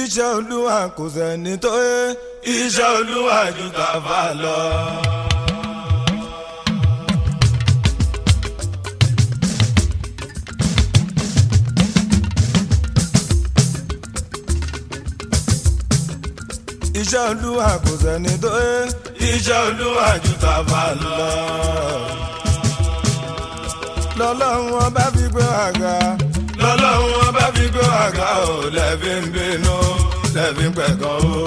iṣẹ́ olúwa kò sẹ́ni tó yé iṣẹ́ olúwa ju tàfà lọ. iṣẹ́ olúwa kò sẹ́ni tó yé iṣẹ́ olúwa ju tàfà lọ. lọ́lọ́run ọba fi gbé àga lọ́lọ́run ọba fi gbé àga ò lẹ́bí ń bínú lẹ́bí ń pẹ̀gàn o.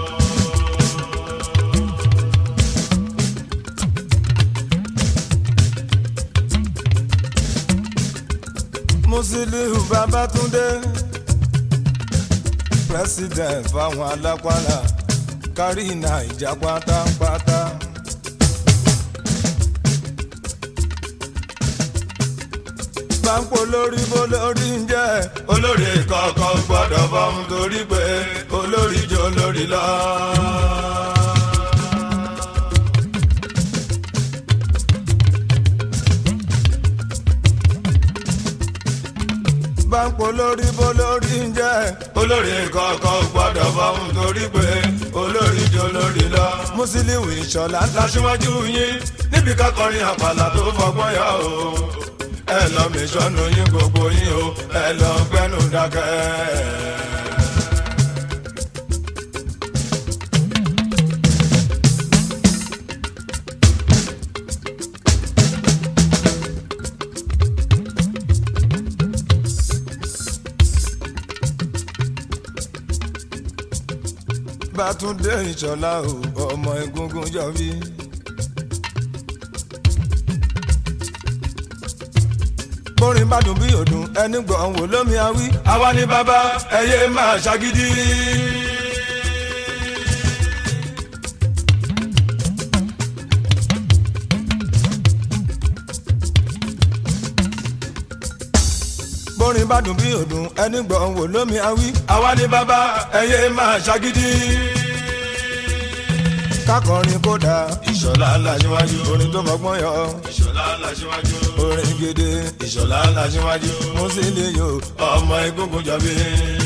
Musiliu Babátúndé president fáwọn alápàlà kárí Naija pátápátá. báńkò lórí bó lórí ń jẹ́ olórí kọ̀ọ̀kan gbọ́dọ̀ fọ́hún torí pé olórí jọ lórí lọ. báńkò lórí bó lórí ń jẹ́ olórí kọ̀ọ̀kan gbọ́dọ̀ fọ́hún torí pé olórí jọ lórí lọ. Musiliu Ìṣọ̀lá láṣíwájú yín níbi kákọrin àpàlà tó fọgbọ́n yà o ẹ lọ mi sọnù yín gbogbo yín o ẹ lọ gbẹnu dákẹ́. Bátúndé Ìṣọ̀lá o ọmọ egungun jọ bí. bórin bá dùn bí òdùn ẹni gbọ̀n wò lómi awí. àwa ni bàbá ẹyẹ máa ṣàgídí. bórin bá dùn bí òdùn ẹni gbọ̀n wò lómi awí. àwa ni bàbá ẹyẹ máa ṣàgídí. kákọrin kódà Ìṣọ̀lá làṣíwájú orin tó mọ̀gbọ́n yọ. Ìṣọ̀lá làṣíwájú orin gidi Ìṣọ̀lá làṣíwájú Musiliu ọmọ egungun jọbí.